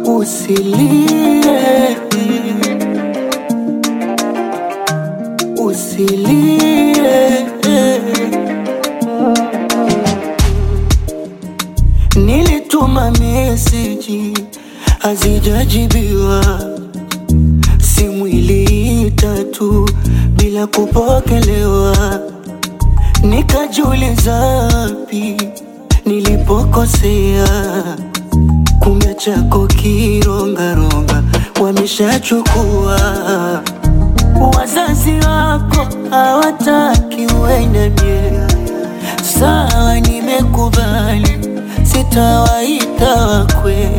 usilie, usilie. Nilituma meseji hazijajibiwa, simu iliita tu bila kupokelewa. Nikajiuliza wapi nilipokosea, kumbe chako kirongaronga wameshachukua. Wazazi wako hawataki uende mie, sawa, nimekubali, sitawaita wakwe.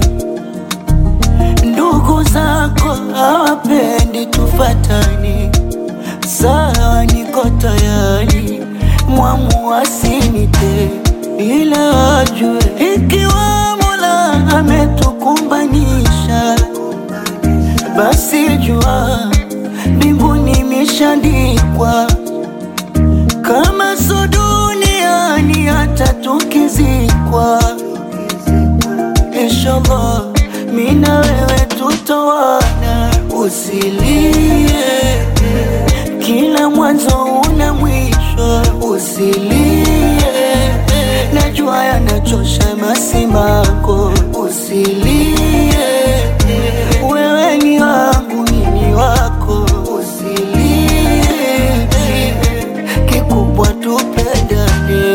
Ndugu zako hawapendi tufatani, sawa, niko tayari, mwamu asinite, ila wajue ikiwa Mola ametukumbanisha, basi jua mbinguni imeshaandikwa, kama so duniani, hata tukizikwa, inshallah mimi na wewe tutawana. Usilie, kila mwanzo una mwisho. Usilie, najua yanachosha masimako. Usilie, wewe ni wangu, mimi wako. Usilie, kikubwa tupendane.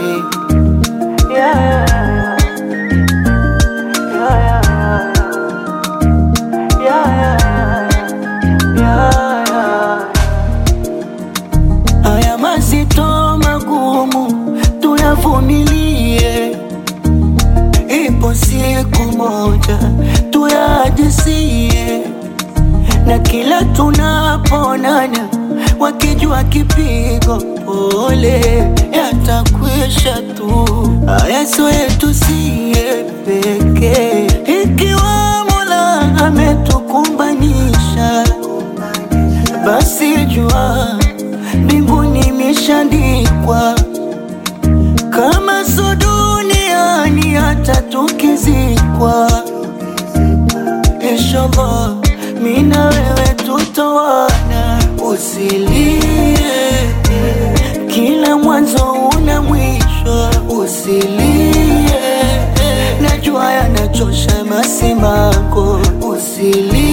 Yeah. Yeah, yeah, yeah. Yeah, yeah. Haya mazito magumu tuyavumilie, ipo siku moja tuyajisie, na kila tunaponana wakijua kipigo pole yatakwisha tu. Haya sio yetu siye pekee, ikiwa Mola ametukumbanisha basi jua mbinguni imeshaandikwa, kama so duniani, hata tukizikwa, inshallah mimi na wewe tutawana. Usilie, kila mwanzo una mwisho. Usilie, najua yanachosha masimako. Usilie